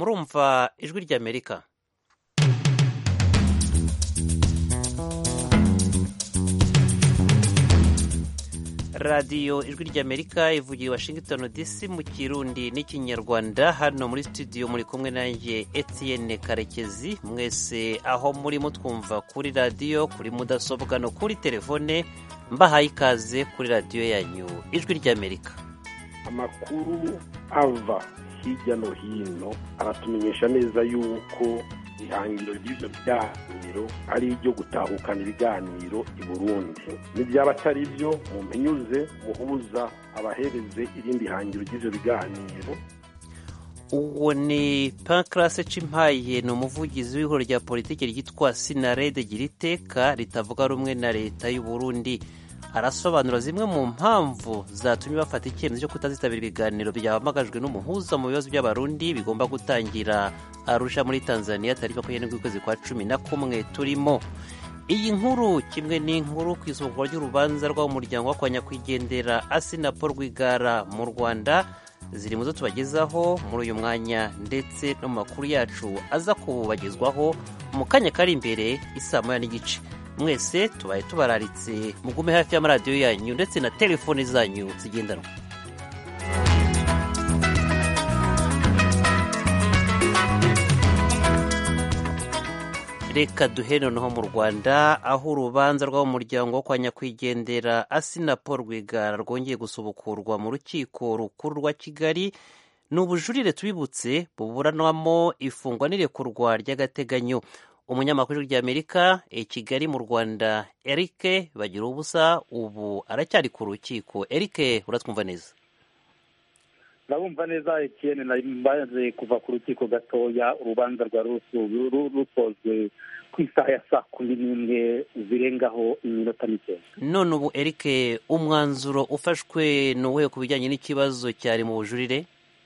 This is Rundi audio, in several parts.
murumva ijwi ry'amerika radiyo ijwi ry'amerika ivugiye washington dc mu kirundi n'ikinyarwanda hano muri studio muri kumwe nanjye etienne karekezi mwese aho muri mutwumva kuri radiyo kuri mudasobwa no kuri telefone mbahaye ikaze kuri radiyo yanyu ijwi ry'amerika amakuru ava hirya no hino aratumenyesha neza yuko ihangiro ry'ibyo biganiro ari iryo gutahukana ibiganiro i burundi n'ibyaba atari byo mumenyuze muhuza abahereze irindi hangiro ry'ibyo biganiro uwo ni pankarase cimpaye ni umuvugizi w'ihuriro rya politiki ryitwa sinarede gira iteka ritavuga rumwe na leta y'u Burundi arasobanura zimwe mu mpamvu zatumye bafata icyemezo cyo kutazitabira ibiganiro byahamagajwe n'umuhuza mu bibazo by'abarundi bigomba gutangira arusha muri tanzania tariki makumyabiri ukwezi kwa cumi na kumwe turimo iyi nkuru kimwe n'inkuru ku isoko ry'urubanza rw'umuryango wo kwa nyakwigendera asina paul rwigara mu rwanda ziri mu zo tubagezaho muri uyu mwanya ndetse no mu makuru yacu aza kubagezwaho mu kanya kari imbere isaa moya n'igice mwese tubaye tubararitse mugume hafi y'amaradiyo yanyu ndetse na telefoni zanyu zigendanwa reka duhe noneho mu rwanda aho urubanza rw'umuryango wo kwa nyakwigendera asina paul rwigara rwongeye gusubukurwa mu rukiko rukuru rwa kigali ni ubujurire tubibutse buburanwamo ifungwa n'irekurwa ry'agateganyo umunyamakuru ry'amerika i kigali mu rwanda eric bagira ubusa ubu aracyari ku rukiko eric uratwumva neza ndabumva neza etiyeni maze kuva ku rukiko gatoya urubanza rwari rukozwe ku isaha ya saa kumi n'imwe zirengaho iminota mike none ubu eric umwanzuro ufashwe ni uwuhe ku bijyanye n'ikibazo cyari mu bujurire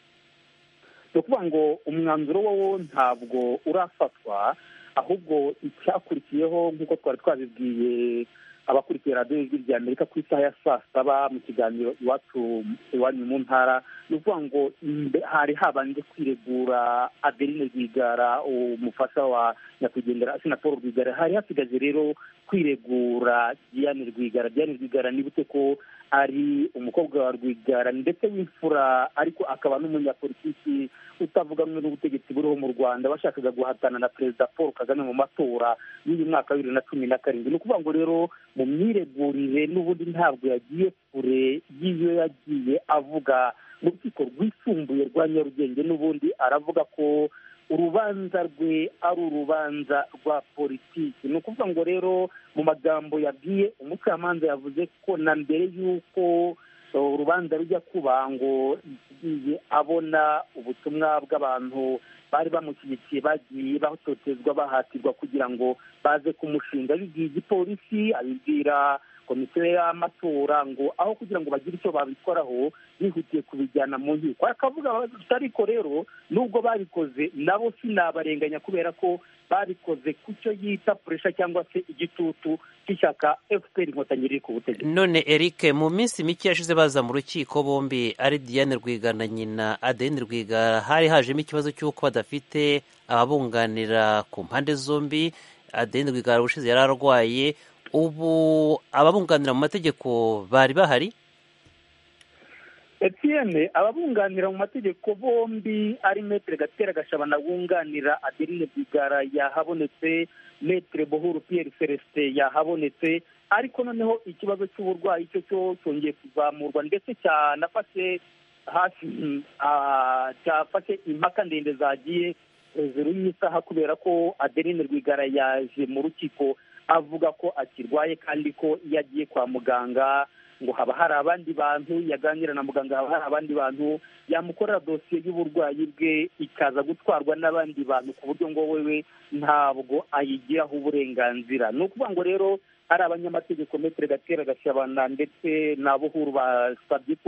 ni ukuvuga ngo umwanzuro wo ntabwo urafatwa ahubwo icyakurikiyeho nk'uko twari twabibwiye abakurikiye radiyo y'ijwi rya amerika ku isaha ya saa saba mu kiganiro iwacu iwanyu mu ntara ni ukuvuga ngo hari habanje kwiregura adeline rwigara umufasha wa nyakwigendera asina paul rwigara hari hasigaje rero kwiregura diane rwigara diane rwigara nibute ko ari umukobwa wa rwigara ndetse w'imfura ariko akaba n'umunyapolitiki utavuga rumwe n'ubutegetsi buriho mu rwanda bashakaga guhatana na perezida paul kagame mu matora y'uyu mwaka wa bibiri na cumi na karindwi ni ukuvuga ngo rero mu myiregurire n'ubundi ntabwo yagiye kure y'ibyo yagiye avuga mu rukiko rwisumbuye rwa nyarugenge n'ubundi aravuga ko urubanza rwe ari urubanza rwa politiki ni ukuvuga ngo rero mu magambo yabwiye umucamanza yavuze ko na mbere y'uko urubanza rujya kuba ngo yagiye abona ubutumwa bw'abantu bari bamushyigikiye bagiye batotezwa bahatirwa kugira ngo baze kumushinga abibwiye igipolisi abibwira komisiyo y'amatora ngo aho kugira ngo bagire icyo babikoraho bihutiye kubijyana mu nkiko akavuga ariko rero nubwo babikoze nabo sinabarenganya kubera ko babikoze ku cyo yita puresha cyangwa se igitutu cy'ishyaka fpr inkotanyi riri ku butegetsi none eric mu minsi mike yashize baza mu rukiko bombi ari diane rwigara na nyina adeline rwigara hari hajemo ikibazo cy'uko badafite ababunganira ku mpande zombi adeline rwigara ubushize yari arwaye ubu ababunganira mu mategeko bari bahari etiyene ababunganira mu mategeko bombi ari metere gatera gashabana wunganira adeline rwigara yahabonetse metere bohuru piyeri celestin yahabonetse ariko noneho ikibazo cy'uburwayi cyo cyo cyongeye kuzamurwa ndetse cyanafashe hafi cyafashe impaka ndende zagiye hejuru y'isaha kubera ko adeline rwigara yaje mu rukiko avuga ko akirwaye kandi ko iyo agiye kwa muganga ngo haba hari abandi bantu yaganira na muganga haba hari abandi bantu yamukorera dosiye y'uburwayi bwe ikaza gutwarwa n'abandi bantu ku buryo ngo wewe ntabwo ayigiraho uburenganzira ni ukuvuga ngo rero hari abanyamategeko metere gatera gashabana ndetse na buhuru basabye ko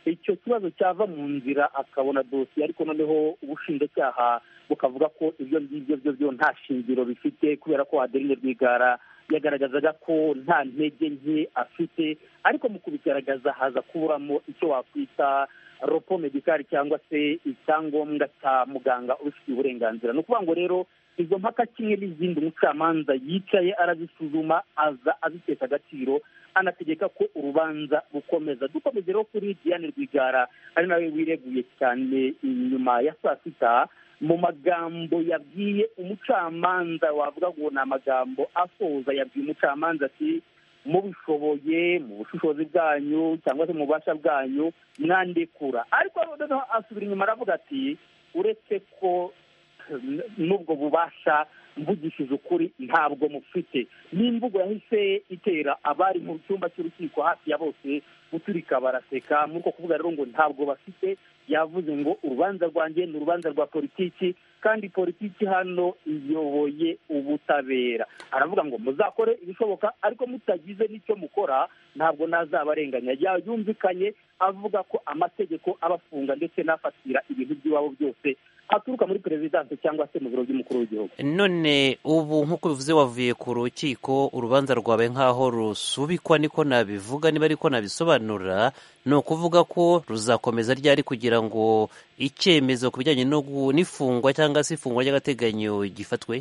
icyo kibazo cyava mu nzira akabona dosiye ariko noneho ubushinjacyaha bukavuga ko ibyo ngibyo byo byo nta shingiro bifite kubera ko adeline rwigara yagaragazaga ko nta ntege nke afite ariko mu kubigaragaza haza kuburamo icyo wakwita ropo medikari cyangwa se icyangombwa cya muganga ubifitiye uburenganzira ni ukuvuga ngo rero izo mpaka kimwe n'izindi umucamanza yicaye arazisuzuma aza azitesha agaciro anategeka ko urubanza rukomeza dukomeze rero kuri diane rwigara ari nawe wireguye cyane inyuma ya saa sita mu magambo yabwiye umucamanza wavuga ngo ni amagambo asoza yabwiye umucamanza ati mubishoboye mu bushishozi bwanyu cyangwa se mu bubasha bwanyu mwandekura ariko noneho asubira inyuma aravuga ati uretse ko n'ubwo bubasha mvugishije ukuri ntabwo mufite n'imvugo yahise itera abari mu cyumba cy'urukiko hafi ya bose guturika baraseka muri uko kuvuga rero ngo ntabwo bafite yavuze ngo urubanza rwanjye ni urubanza rwa politiki kandi politiki hano iyoboye ubutabera aravuga ngo muzakore ibishoboka ariko mutagize n'icyo mukora ntabwo nazabarenganya yumvikanye avuga ko amategeko abafunga ndetse n'afatira ibintu by'iwabo byose aturuka muri perezidansi cyangwa se mu biro by'umukuru w'igihugu none ubu nk'uko bivuze wavuye ku rukiko urubanza rwawe nk'aho rusubikwa niko nabivuga niba ariko nabisobanura ni ukuvuga ko ruzakomeza ryari kugira ngo icyemezo ku bijyanye n'ifungwa cyangwa se ifungwa ry'agateganyo gifatwe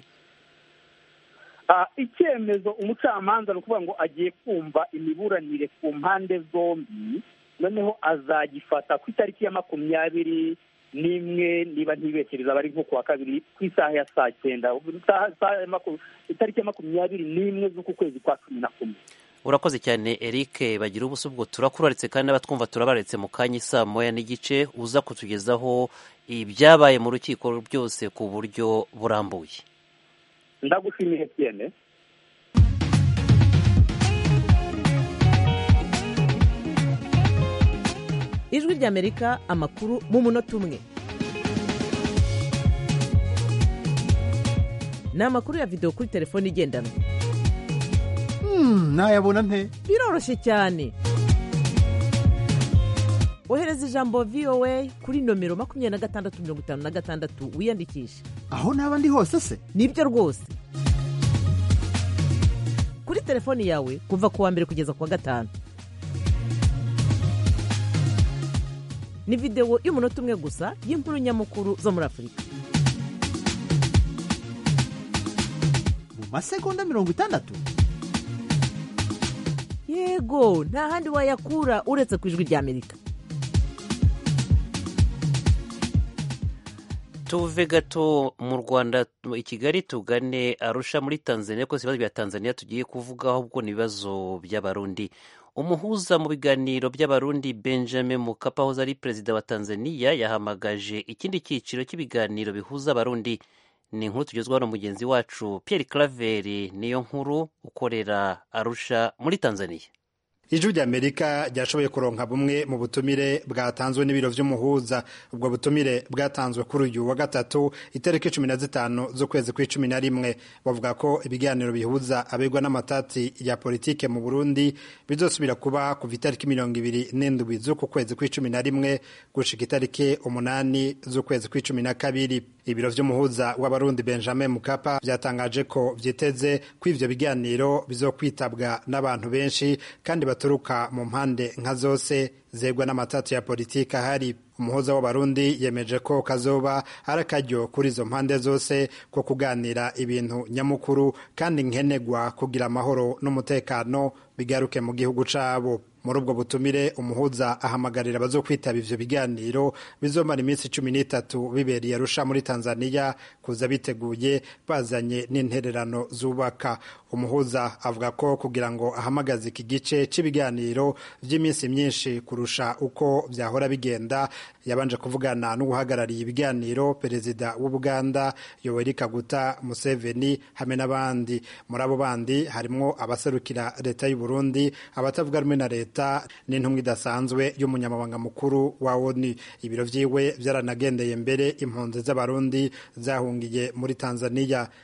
icyemezo umucamanza ni ukuvuga ngo agiye kumva imiburanire ku mpande zombi noneho azagifata ku itariki ya makumyabiri n'imwe niba ntibeshereza bari nko kuwa kabiri ku isaha ya saa cyenda itariki ya makumyabiri n'imwe z'uku kwezi kwa cumi na kumwe urakoze cyane eric bagira ubusa ubwo turakuraritse kandi n'abatwumva turabaretse mu kanya isaa moya n'igice uza kutugezaho ibyabaye mu rukiko byose ku buryo burambuye ndagushimiye cyane ijwi ry'amerika amakuru mu munota umwe ni amakuru ya videwo kuri telefone igendanwa ntayabona nte biroroshye cyane ohereza ijambo voa kuri nomero makumyabiri na gatandatu mirongo itanu na gatandatu wiyandikishe aho naba ndi hose se nibyo rwose kuri telefoni yawe kuva ku wa mbere kugeza ku wa gatanu ni videwo y'umunota umwe gusa y'inkuru nyamukuru zo muri afurika mu masegonda mirongo itandatu yego nta handi wayakura uretse ku ijwi ry'amerika tuve gato mu rwanda i kigali tugane arusha muri tanzania ko ibibazo bya tanzania tugiye kuvugaho ubwo ni ibibazo by'abarundi umuhuza mu biganiro by'abarundi benjamin mukapa wahoze ari perezida wa tanzania yahamagaje ikindi cyiciro cy'ibiganiro bihuza abarundi ni inkuru tugezwaho na mugenzi wacu pierre claveri niyo nkuru ukorera arusha muri tanzania ijwi ry'amerika ryashoboye kuronka bumwe mu butumire bwatanzwe n'ibiro vy'umuhuza ubwo butumire bwatanzwe kuri uyu wa gatatu itariki cumi na zitanu z'ukwezi kw'icumi na rimwe bavuga ko ibiganiro bihuza abegwa n'amatati ya politike mu burundi bizosubira kuba kuva itariki mirongo ibiri n'indwi z'uku kwezi kw'icumi na rimwe gushika itariki umunani z'ukwezi kw'icumi na kabiri ibiro vy'umuhuza w'abarundi benjamin mukapa vyatangaje ko vyiteze ko ivyo biganiro bizokwitabwa n'abantu benshi kandi baturuka mu mpande nka zose zegwa n'amatatu ya politiki ahari umuhuza w'abarundi yemeje ko kazoba ari akaryo kuri izo mpande zose ko kuganira ibintu nyamukuru kandi nkenegwa kugira amahoro n'umutekano bigaruke mu gihugu cabo muri ubwo butumire umuhuza ahamagarira abazokwitaba ivyo biganiro bizomara iminsi cumi n'itatu bibereye arusha muri tanzania kuza biteguye bazanye n'intererano zubaka umuhuza avuga ko kugira ngo ahamagaze iki gice cy'ibiganiro vy'iminsi myinshi kurusha uko vyahora bigenda yabanje kuvugana n'uguhagarariye ibiganiro perezida w'ubuganda yoweri kaguta museveni hamwe n'abandi muri abo bandi harimwo abaserukira leta y'u burundi abatavuga rumwe na leta n'intumwa idasanzwe y'umunyamabanga mukuru wa oni ibiro vyiwe vyaranagendeye mbere impunzi z'abarundi zahungiye muri tanzania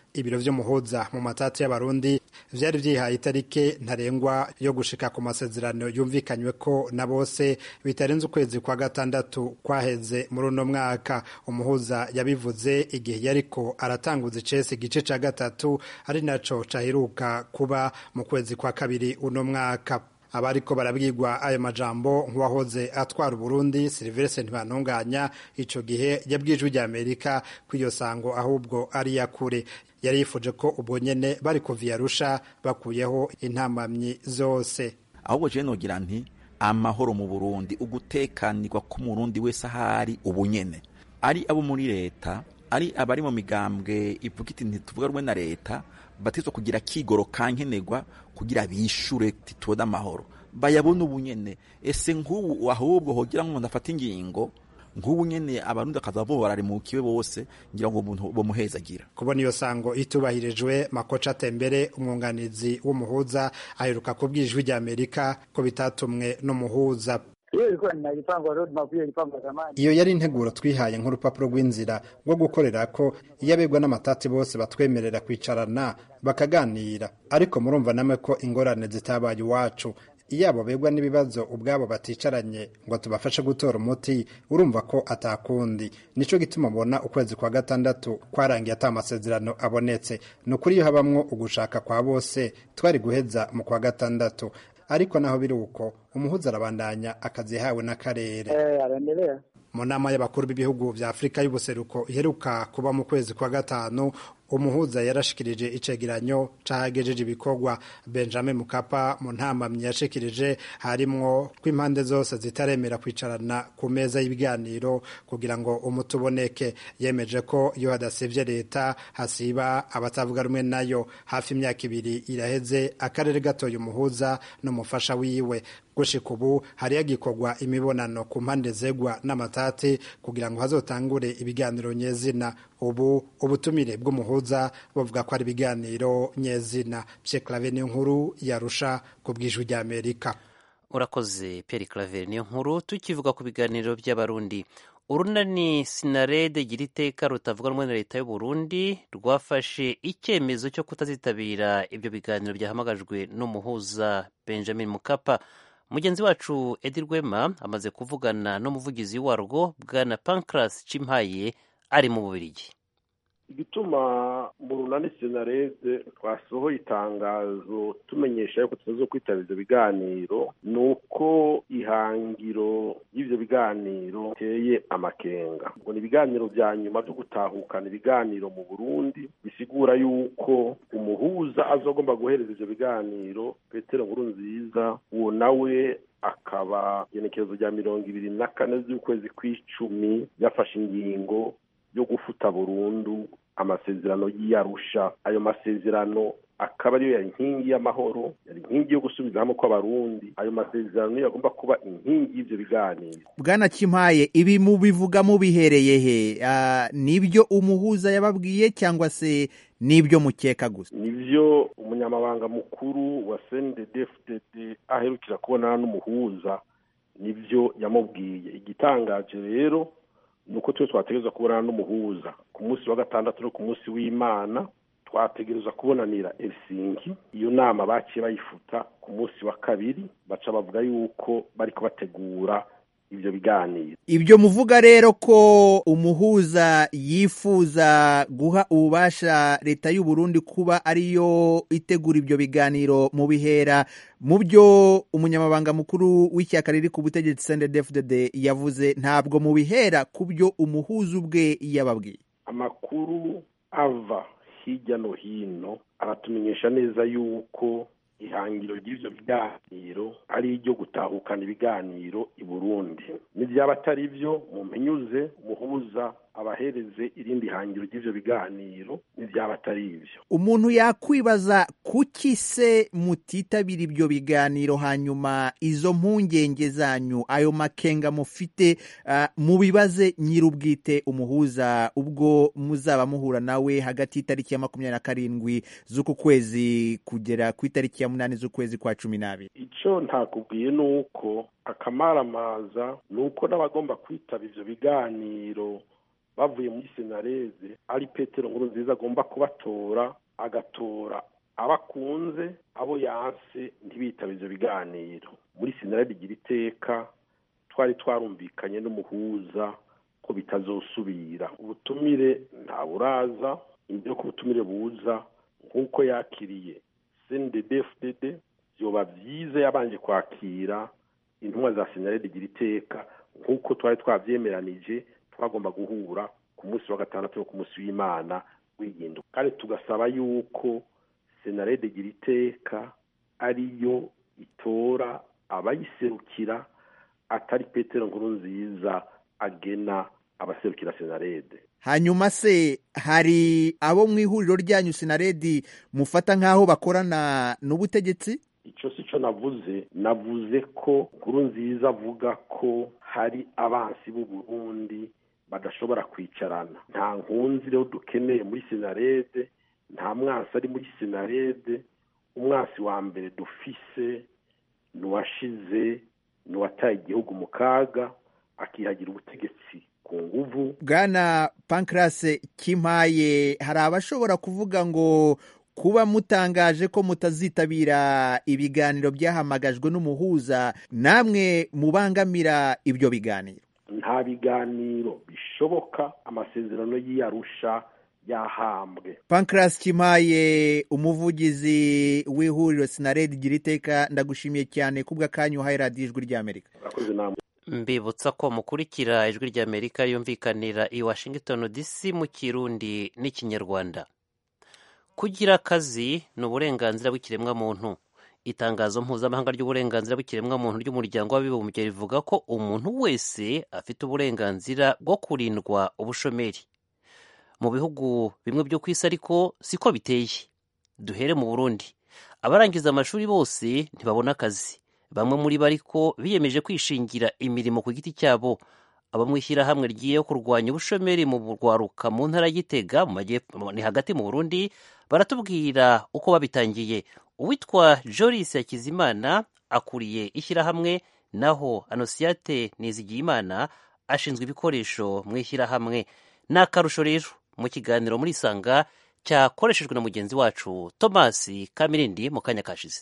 ibiro vy'umuhuza mu matati y'abarundi vyari vyihaye itarike ntarengwa yo gushika ku masezerano yumvikanywe ko na bose bitarenze ukwezi kwa gatandatu kwaheze muri uno mwaka umuhuza yabivuze igihe yariko aratanguza icese igice ca gatatu ari naco caheruka kuba mu kwezi kwa kabiri uno mwaka abariko barabwirwa ayo majambo nk'uwahoze atwara uburundi silivestre ntibantunganya ico gihe yabwijwe rya amerika ko iyo sango ahubwo ari yakure yari yifuje ko ubwo nyene bari kuva iyarusha bakuyeho intamamyi zose ahubwo jewe nogira nti amahoro mu burundi ugutekanirwa k'umurundi wese ahari ubu nyene ari abo muri leta ari abari mu migambwe ivuga iti ntituvuga rumwe na leta batizwa kugira kigoro kankenerwa kugira bishure titubone amahoro bayabona ubu nyene ese nk'ubu ahubwo hogira nk'umuntu afata ingingo nk'ubu nyene abarundi akaza bo bararimukiwe bose ngira ngo umuntu bomuhezagira kubona iyo sango itubahirijwe makoca tembere umwunganizi w'umuhuza aheruka kubwira ijwi rya amerika ko bitatumwe n'umuhuza iyo yari integuro twihaye nk'urupapuro rw'inzira rwo gukorera ko iyo abegwa n'amatati bose batwemerera kwicarana bakaganira ariko murumva namwe ko ingorane zitabaye iwacu iyo abo begwa n'ibibazo ubwabo baticaranye ngo tubafashe gutora umuti urumva ko atakundi nico gituma ubona ukwezi kwa gatandatu kwarangiye ata amasezerano abonetse ni ukuri iyo habamwo ugushaka kwa bose twari guheza mu kwa gatandatu ariko naho biri uko umuhuza arabandanya akazi yahawe n'akarere mu nama y'abakuru b'ibihugu vya afurika y'ubuseruko iheruka kuba mu kwezi kwa gatanu umuhuza yarashikirije icegeranyo cahagejeje ibikorwa benjamin mukapa mu ntamamyi yashikirije harimwo ko impande zose zitaremera kwicarana ku meza y'ibiganiro kugira ngo umuti uboneke yemeje ko iyo hadasivye leta hasiba abatavuga rumwe nayo hafi imyaka ibiri iraheze akarere gatoye umuhuza n'umufasha wiwe gushika ubu hari hagikorwa imibonano ku mpande zegwa n'amatati kugira ngo hazotangure ibiganiro nyezina ubu ubutumire bw'umuhuza bavuga ko ari ibiganiro nyezina pye clave niyo nkuru yarusha ku bwijwi rya amerika urakoze Pierre claver niyo nkuru tukivuga ku biganiro by'abarundi urunani sinarede gira iteka rutavuga rumwe na leta y'u Burundi rwafashe icyemezo cyo kutazitabira ibyo biganiro byahamagajwe n'umuhuza benjamin mukapa mugenzi wacu edi rwema amaze kuvugana n'umuvugizi warwo bwana pancras cimpaye ari mu bubirigi igituma mu runani senarede twasohoye itangazo tumenyesha yuko tumaze kwitabira ibyo biganiro ni uko ihangiro y'ibyo biganiro biteye amakenga ngo ni ibiganiro bya nyuma byo gutahukana ibiganiro mu burundi bisigura yuko umuhuza azagomba guhereza ibyo biganiro petero nkuru nziza uwo nawe akaba igenekerezo rya mirongo ibiri na kane z'ukwezi kw'icumi yafashe ingingo yo gufuta burundu amasezerano y'iyarusha ayo masezerano akaba ariyo yari inkingi y'amahoro yari inkingi yo gusubiza hamwe kw'abarundi ayo masezerano niyo agomba kuba inkingi y'ibyo biganiro bwana kimpaye ibi mubivuga mubihereye he nibyo umuhuza yababwiye cyangwa se nibyo mukeka gusa nibyo umunyamabanga mukuru wa cndfdd aherukira kubonana n'umuhuza nibyo yamubwiye igitangaje rero ni uko twese twategereza kubonana n'umuhuza ku munsi wa gatandatu no ku munsi w'imana twategereza kubonanira Helsinki iyo nama baciye bayifuta ku munsi wa kabiri baca bavuga yuko bari kubategura ibyo biganiro ibyo muvuga rero ko umuhuza yifuza guha ububasha leta y'u Burundi kuba ariyo itegura ibyo biganiro mu bihera mu byo umunyamabanga mukuru w'ishyaka riri ku butegetsi CNDD-FDD yavuze ntabwo mu bihera ku byo umuhuza ubwe yababwiye amakuru ava hirya no hino aratumenyesha neza yuko ihangiro ry'ibyo biganiro ari iryo gutahukana ibiganiro i burundi n'ibyaba atari byo mumenyuze umuhuza abahereze irindi hangiro ry'ibyo biganiro n'ibyaba atari ibyo umuntu yakwibaza kuki se mutitabira ibyo biganiro hanyuma izo mpungenge zanyu ayo makenga mufite uh, mubibaze nyir'ubwite umuhuza ubwo muzaba muhura nawe hagati y'itariki ya makumyabiri na karindwi z'uku kwezi kugera ku itariki ya munani z'ukwezi kwa cumi n'abiri icyo ntakubwiye ni uko akamaramaza ni uko n'abagomba kwitaba ibyo biganiro bavuye muri senareze ari petero nkuru nziza agomba kubatora agatora abakunze abo yanse ntibitabe ivyo biganiro muri senarede igira iteka twari twarumvikanye n'umuhuza ko bitazosubira ubutumire nta buraza imbere ko ubutumire buza nk'uko yakiriye cndd vyoba vyiza yabanje kwakira intumwa za senarede igira iteka nk'uko twari twavyemeranije twagomba guhura ku munsi wa gatandatu no ku munsi w'imana w'iginduka kandi tugasaba yuko senarede igira iteka ariyo itora abayiserukira atari petero nkuru nziza agena abaserukira senarede hanyuma se hari abo mu ihuriro ryanyu sinaredi mufata nk'aho bakorana n'ubutegetsi icyo si cyo navuze navuze ko nkuru nziza avuga ko hari abansi b'u Burundi badashobora kwicarana nta nkunzi rero dukeneye muri senarede nta mwansi ari muri senarede umwansi wa mbere dufise ni uwashize ni uwataye igihugu mu kaga akihagira ubutegetsi ku nguvu bwana pankarase kimpaye hari abashobora kuvuga ngo kuba mutangaje ko mutazitabira ibiganiro byahamagajwe n'umuhuza namwe mubangamira ibyo biganiro nta biganiro bishoboka amasezerano y'iyarusha yahambwe pankarasi kimpaye umuvugizi w'ihuriro sinaredi gira iteka ndagushimiye cyane kubw'akanya uhaye radiyo ijwi ry'amerika murakoze namwe mbibutsa ko mukurikira ijwi ry'amerika yumvikanira i washington dc mu kirundi n'ikinyarwanda kugira akazi ni uburenganzira bw'ikiremwamuntu itangazo mpuzamahanga ry'uburenganzira bw'ikiremwamuntu ry'umuryango w'abibumbye rivuga ko umuntu wese afite uburenganzira bwo kurindwa ubushomeri mu bihugu bimwe byo ku isi ariko siko biteye duhere mu burundi abarangiza amashuri bose ntibabona akazi bamwe muri bo ariko biyemeje kwishingira imirimo ku giti cyabo abo mu ishyirahamwe rigiye kurwanya ubushomeri mu rwaruka mu ntara y'igitega mu majyepfo ni hagati mu burundi baratubwira uko babitangiye uwitwa joris hakizimana akuriye ishyirahamwe naho anosiyate nizigiyimana ashinzwe ibikoresho mu ishyirahamwe ni akarusho rero mu kiganiro muri isanga cyakoreshejwe na mugenzi wacu thomas kamirindi mu kanya kashize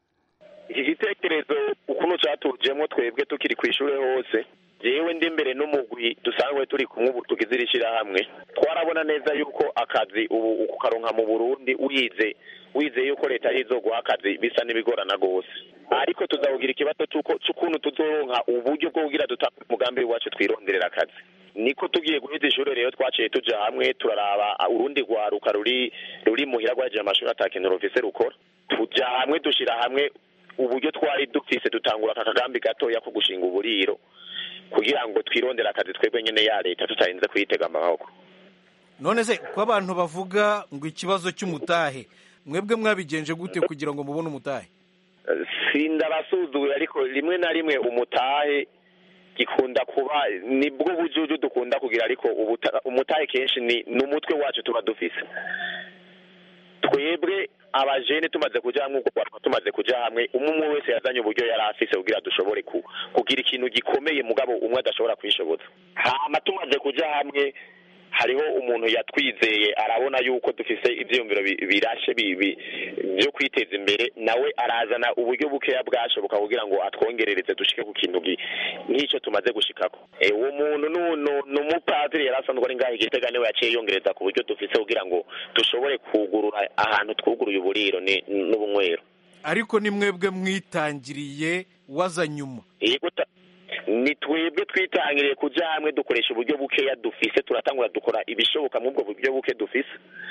iki gitekerezo ukuntu cyatujemo twebwe tukiri ku ishuri hose yewe ndi imbere n'umugwi dusanzwe turi kumwe ubu tugize iri shyirahamwe twarabona neza yuko akazi ubu kukaronka mu burundi wize wize yuko leta arizo guha akazi bisa n'ibigorana rwose ariko tuzavugira ikibazo cy'ukuntu tuzoronka uburyo bwo kugira dutanga umugambi wacu twironderera akazi niko tugiye guheza ishuri rero twaciye tuja hamwe turaraba urundi rwaruka ruri ruri muhira rwaje amashuri atakintu rufise rukora tuja hamwe dushira hamwe uburyo twari dufise dutangura aka kagambi gatoya ko gushinga uburiro kugira ngo twirondere akazi twebwe nyene ya leta tutarinze kuyitega amaboko none se ko abantu bavuga ngo ikibazo cy'umutahe mwebwe mwabigenje gute kugira ngo mubone umutahe sindabasuzuye ariko rimwe na rimwe umutahe gikunda kuba nibwo bujuju dukunda kugira ariko umutahe kenshi ni n'umutwe wacu tuba dufise twebwe abajene tumaze kuja hamwe ubwo tumaze kuja hamwe umwe wese yazanye uburyo yari afise kugira dushobore kugira ikintu gikomeye mugabo umwe adashobora kwishoboza hama tumaze kuja hamwe hariho umuntu yatwizeye arabona yuko dufise ivyiyumviro birashe byo kwiteza imbere nawe arazana uburyo bukeya bwashoboka kugira ngo atwongerereze dushike ku kintu nk'icyo tumaze gushikako uwo muntu ni umupadiri yari asanzwe ari ngaho igitega niwe yaciye yongereza ku buryo dufise kugira ngo dushobore kugurura ahantu twuguruye uburiro n'ubunywero ariko ni mwebwe mwitangiriye waza nyuma ni twebwe twitangiriye kuja hamwe dukoresha uburyo bukeya dufise turatangura dukora ibishoboka muri ubwo buryo buke dufise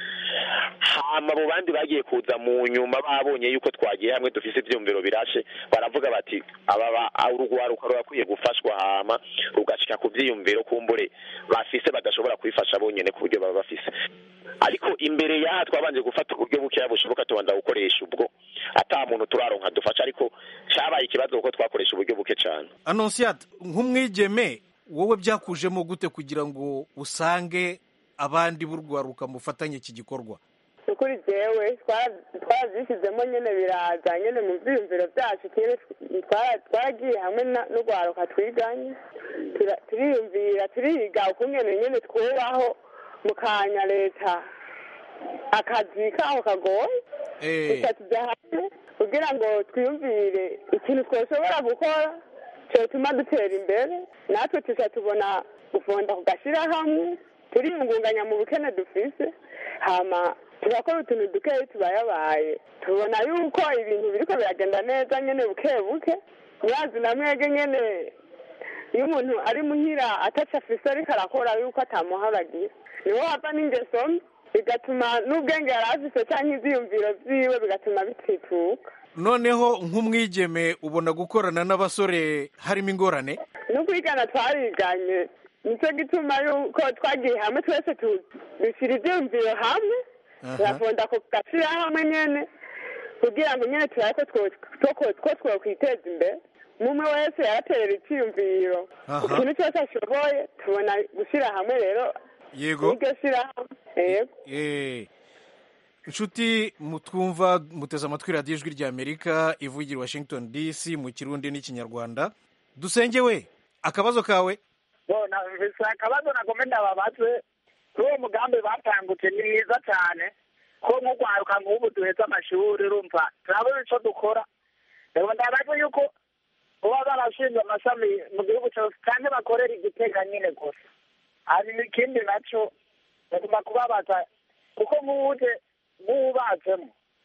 hama abo bandi bagiye kuza mu nyuma babonye yuko twagiye hamwe dufise ivyumviro birashe baravuga bati aba urugwaruka rurakwiye gufashwa hama rugashika ku vyiyumviro kumbure bafise badashobora kwifasha bonyene ku buryo baba bafise ariko imbere yaha twabanje gufata uburyo bukeya bushoboka tubanza gukoresha ubwo ata muntu turaronka dufasha ariko cabaye ikibazo kuko twakoresha uburyo buke cane anonsiyate nk'umwigeme wowe byakujemo gute kugira ngo usange abandi b'urwaruka mufatanye iki gikorwa n'ukuri jewe twarabyishyizemo nyine biraza nyine mu byiyumviro byacu twaragiye hamwe n'urwaruka twiganye turiyumvira turiga ukungene nyine twubaho mu kanya leta akazi kaho kagoye gusa tujya hamwe kugira ngo twiyumvire ikintu twashobora gukora cyatuma dutera imbere natwe tujya tubona gufunda ku gashyirahamwe turiyungunganya mu bukene dufise hama turakora utuntu dukeyi tubayabaye tubona yuko ibintu biriko biragenda neza nyene buke buke mwazi na mwege nyene iyo umuntu ari muhira ataco afise ariko arakora yuko atamuharagira niho hava n'ingeso mbi bigatuma n'ubwenge yari afise canke ivyiyumviro vyiwe bigatuma bitituka noneho nk'umwigeme ubona gukorana n'abasore harimo ingorane no kwigana twariganye nicyo gituma yuko twagiye hamwe twese dushyira ibyumviro hamwe turafunda ku gashyirahamwe nyine kugira ngo nyine turabe ko twakwiteza imbere umwe wese yaraterera icyiyumviro ikintu cyose ashoboye tubona gushyira hamwe rero yego iryo shyirahamwe yego inshuti mutwumva muteze amatwi radiyo ijwi rya amerika ivugira washington dc mu kirundi n'ikinyarwanda dusenge we akabazo kawe akabazo nagome ndababaze kuri uwo mugambi batangutse ni mwiza cyane ko nk'urwaruka nk'ubu duhetse amashuri urumva turabona icyo dukora rero ndabaze yuko uba barashinze amashami mu gihugu cyose kandi bakorera igitega nyine gusa hanyuma ikindi nacyo bagomba kubabaza kuko nk'uje nk'uwubatsemo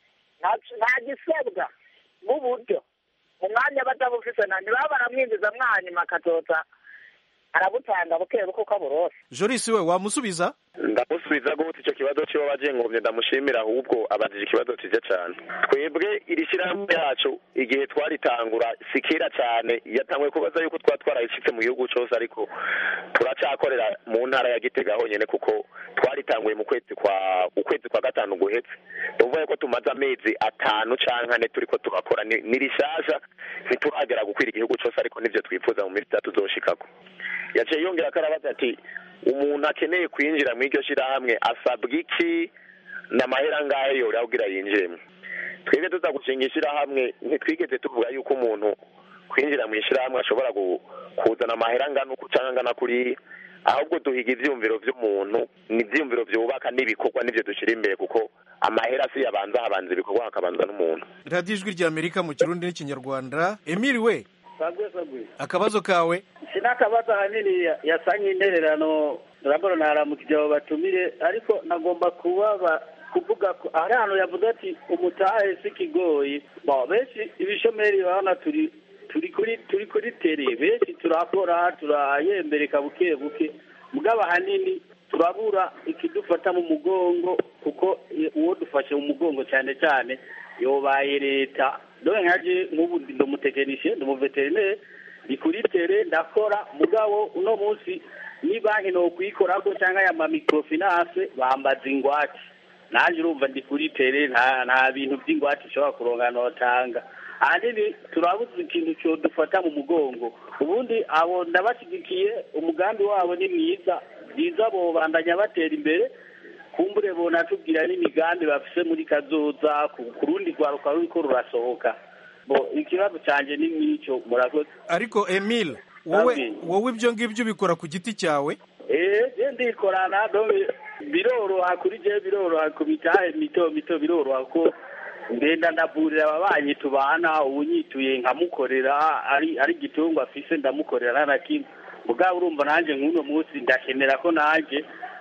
nta gisebwa nk'uburyo mu mwanya batabufise na ntibaba baramwinjiza mwanyuma akazota arabutanga buke buke uko aburose jorisi we wamusubiza ndamusubiza gute icyo kibazo cyo wabaje ngomye ndamushimira ahubwo abajije ikibazo cyiza cyane twebwe iri shyirahamwe yacu igihe twaritangura si kera cyane yatanguye kubaza yuko twaba twarayishyitse mu gihugu cyose ariko turacyakorera mu ntara ya gitega honyine kuko twaritanguye mu kwezi kwa ukwezi kwa gatanu guhetse tuvuye ko tumaze amezi atanu cyangwa ane turi ko turakora ni rishyashya ntituragera gukwira igihugu cyose ariko nibyo twifuza mu minsi itatu zoshikako yaciye yongera ko arabaza ati umuntu akeneye kwinjira mu iryo shyirahamwe asabwa iki n'amahera ngahe yora kugira yinjiremo twebwe tuza gushinga ishyirahamwe ntitwigeze tuvuga yuko umuntu kwinjira mu ishyirahamwe ashobora kuzana amahera angana uku cyangwa angana kuriya ahubwo duhiga ibyiyumviro by'umuntu ni ibyiyumviro byubaka n'ibikorwa n'ibyo dushyira imbere kuko amahera si yabanza habanza ibikorwa hakabanza n'umuntu radiyo ijwi rya amerika mu kirundi n'ikinyarwanda emili we sagwe sagwe akabazo kawe sinakabazo ahanini yasanye intererano urabona naramukije abo batumire ariko nagomba kubaba kuvuga ko hari ahantu yavuze ati umutahe si kigoyi benshi ibishomeri urabona turi turi kuri turi kuri tere benshi turakora turayembereka buke buke mugabo ahanini turabura ikidufata mu mugongo kuko uwo dufashe mu mugongo cyane cyane yobaye leta dore nkaje nk'ubu ndi umutekinisiye ndi umuveterineri ni kuri tere ndakora mugabo uno munsi ni banki no kuyikorako cyangwa ya microfinance bambaza ingwate nanjye urumva ndi kuri tere nta nta bintu by'ingwate ushobora kuronka notanga ahanini turabuze ikintu cyo dufata mu mugongo ubundi abo ndabashyigikiye umugambi wabo ni mwiza byiza bo bandanya batera imbere kumbure bonatubwira n'imigambi bafise muri kazoza ku rundi rwaruka ruriko rurasohoka bo ikibazo cyanjye ni nk'icyo murakoze ariko emile wowe wowe ibyo ngibyo ubikora ku giti cyawe eh je ndikorana dore biroroha kuri je biroroha ku mitahe mito mito biroroha ko ngenda ndavurira ababanyi tubana ubunyituye nkamukorera ari ari igitungwa afise ndamukorera na kimwe mugabo urumva nanjye nk'uno munsi ndakenera ko nanjye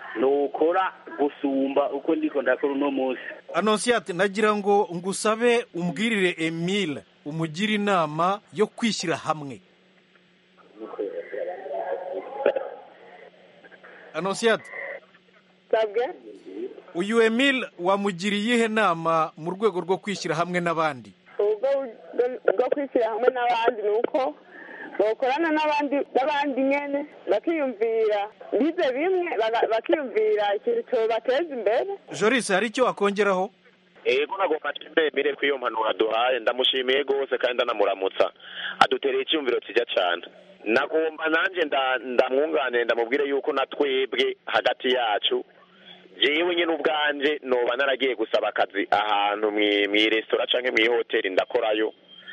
nukora gusumba uko ndiko ndakora uno munsi anonsiyate nagira ngo ngusabe umbwirire emile umugire inama yo kwishyira hamwe anonsiyate sabwe uyu emile wamugiriye iyihe nama mu rwego rwo kwishyira hamwe n'abandi ubwo bwo kwishyira hamwe n'abandi ni uko bakorana n'abandi n'abandi nyene bakiyumvira bize bimwe bakiyumvira ikintu cyobateza imbere joris hari icyo wakongeraho ego nagomba nshimire ko iyo mpanuro aduhaye ndamushimiye rwose kandi ndanamuramutsa adutereye icyumviro kijya cyane nagomba nanjye ndamwunganire ndamubwire yuko na twebwe hagati yacu jewe nyine ubwanje noba naragiye gusaba akazi ahantu mw'iresitora canke mw'ihoteli ndakorayo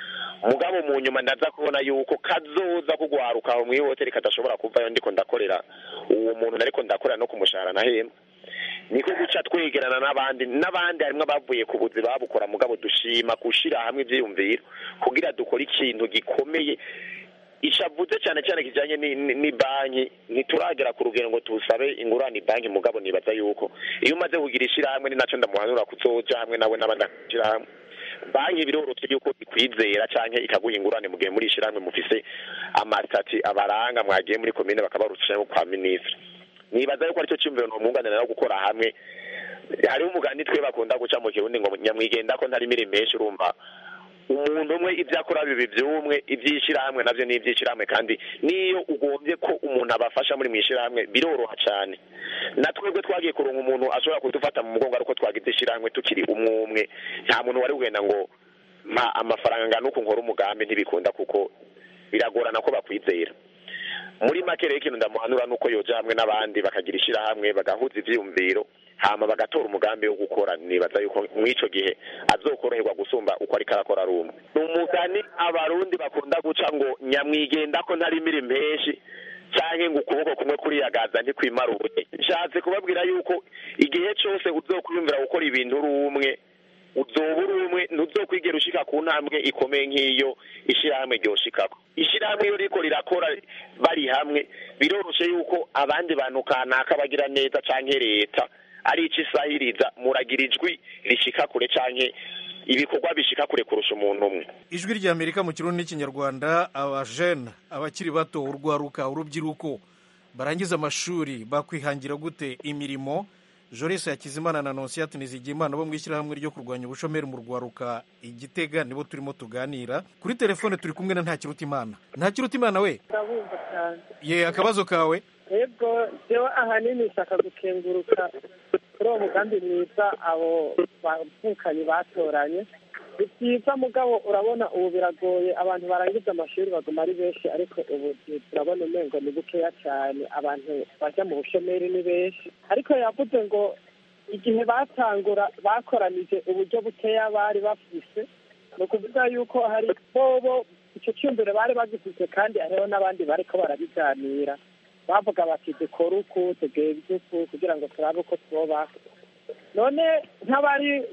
mugabo mu nyuma ndaza kubona yuko kazoza kugwaruka aho mw'ihoteli kadashobora kuvayo ndiko ndakorera uwo muntu nariko ndakorera no kumushahara nahembwa niko guca twegerana n'abandi n'abandi harimwo abavuye ku buzi babukora mugabo dushima gushira hamwe ivyiyumviro kugira dukore ikintu gikomeye ishavuze cyane cyane kijanye ni banki ntituragera ku rugero ngo tusabe ingurane banki mugabo nibaza yuko iyo umaze kugira ishirahamwe ni naco ndamuhanura kuzoja hamwe nawe n'abandi ishirahamwe banki biroroshe yuko ikwizera canke ikaguha ingurane mu gihe muri ishirahamwe mufise amasitati abaranga mwagiye muri komine bakabarusha kwa minisitiri nibaza yuko aricyo cyumviro nomwunganira no gukora hamwe hariho umugani twe bakunda guca mu kirundi ngo nyamwigenda ko ntari mirimo menshi urumva umuntu umwe ibyo akora bibi by'umwe iby'ishyirahamwe nabyo ni iby'ishyirahamwe kandi n'iyo ugombye ko umuntu abafasha muri mu ishyirahamwe biroroha cyane na twebwe twagiye kuronka umuntu ashobora kudufata mu mugongo ariko twagize ishyirahamwe tukiri umwe umwe nta muntu wari wenda ngo mpa amafaranga angana uko nkora umugambi ntibikunda kuko biragorana ko bakwizera muri make rero ikintu ndamuhanura nuko yoja hamwe n'abandi bakagira ishyirahamwe bagahuza ivyiyumviro hama bagatora umugambi wo gukora nibaza yuko mw'ico gihe azokoroherwa gusumba uko ariko arakora ari umwe ni umugani abarundi bakunda guca ngo nyamwigenda ko ntarimira impeshi canke ngo ukuboko kumwe kuriyagaza ntikwimaruye nshatse kubabwira yuko igihe cose uzokwiyumvira gukora ibintu uri umwe uzoba uri umwe ntuzokwigera ushika ku ntambwe ikomeye nk'iyo ishirahamwe ryoshikako ishirahamwe iyo riko rirakora bari hamwe biroroshe yuko abandi bantu kanaka bagira neza canke leta ari ico isahiriza muragira ijwi rishika kure canke ibikorwa bishika kure kurusha umuntu umwe ijwi rya amerika mu kirundi n'ikinyarwanda abajene abakiri bato urwaruka urubyiruko barangiza amashuri bakwihangira gute imirimo Joris Hakizimana na Nonsiyati Nizigimana bo mu ishyirahamwe ryo kurwanya ubushomeri mu rwaruka igitega nibo turimo tuganira kuri telefone turi kumwe na Ntakirutimana Ntakirutimana we ndabumva cyane ye akabazo kawe yego jewe ahanini nshaka gukenguruka kuri uwo mugambi mwiza abo bavukanye batoranye ni byiza mugabo urabona ubu biragoye abantu barangiza amashuri baguma ari benshi ariko ubu turabona umengo ni bukeya cyane abantu bajya mu bushomeri ni benshi ariko yavuze ngo igihe batangura bakoranije uburyo bukeya bari bafise ni ukuvuga yuko hari bobo icyo cyumviro bari bagifite kandi hariho n'abandi bariko barabiganira bavuga bati dukore uku tugenze uku kugira ngo turabe uko twubaka none nk'abari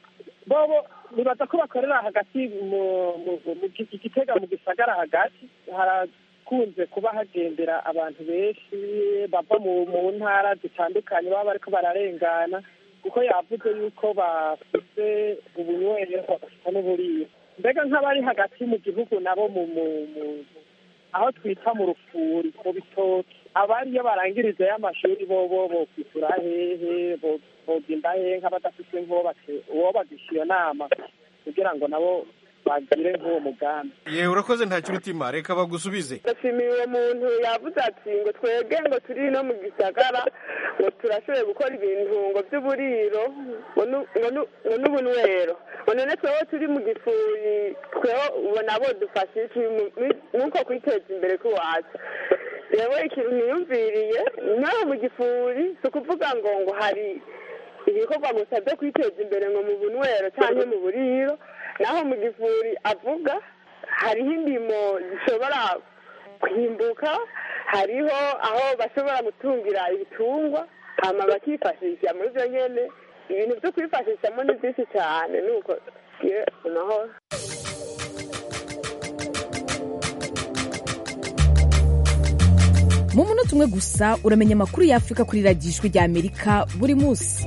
bobo nibaza ko bakorera hagati mu gitega mu gisagara hagati harakunze kuba hagendera abantu benshi bava mu ntara zitandukanye baba bariko bararengana kuko yavuze yuko bafite ubunywero bagafite n'uburiro mbega nk'abari hagati mu gihugu nabo mu aho twita mu rufuri mu bitoki abari iyo barangiriza y'amashuri bo bo bokwisura hehe bogenda hehe nk'abadafite uwo bagisha iyo nama kugira ngo nabo bagire nk'uwo mugambi ye urakoze nta kirutima reka bagusubize ndashimiye uwo muntu yavuze ati ngo twebwe ngo turi no mu gisagara ngo turashoboye gukora ibintu ngo by'uburiro ngo n'ubunywero ngo none twewe turi mu gifuri twewe ubona bo dufashe nk'uko kwiteza imbere k'iwacu rero ikintu niyumviriye nawe mu gifuri si ukuvuga ngo ngo hari ibikorwa gusa byo kwiteza imbere ngo mu bunywero cyangwa mu buriro naho mu gifuri avuga hariho indimo zishobora kwimbuka hariho aho bashobora gutungira ibitungwa hama bakifashisha muri byo nyene ibintu byo kwifashishamo ni byinshi cyane nuko amahoro mu munota umwe gusa uramenya amakuru y'afurika kuri radiyo ijwi rya amerika buri munsi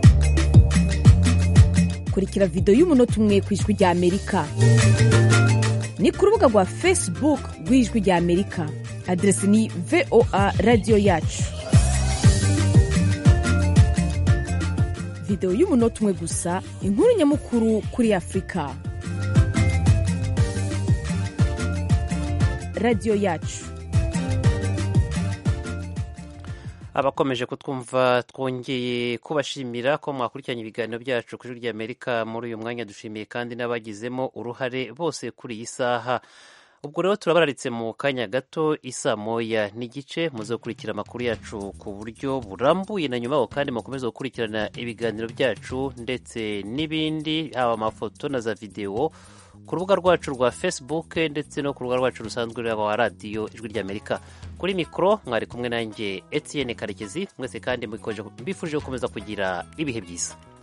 kurikira videwo y'umunota umwe ku ijwi rya amerika ni ku rubuga rwa facebook rw'ijwi rya amerika aderesi ni voa radiyo yacu videwo y'umunota umwe gusa inkuru nyamukuru kuri afurika radiyo yacu abakomeje kutwumva twongeye kubashimira ko mwakurikiranye ibiganiro byacu ku ijwi ry'amerika muri uyu mwanya dushimiye kandi n'abagizemo uruhare bose kuri iyi saha ubwo rero turabararitse mu kanya gato isa moya n'igice muze gukurikira amakuru yacu ku buryo burambuye na nyuma kandi mukomeze gukurikirana ibiganiro byacu ndetse n'ibindi haba amafoto na za videwo ku rubuga rwacu rwa facebook ndetse no ku rubuga rwacu rusanzwe rwa radiyo ijwi ry'amerika kuri mikoro mwari kumwe nanjye etienne karekezi mwese kandi mbifuje gukomeza kugira ibihe byiza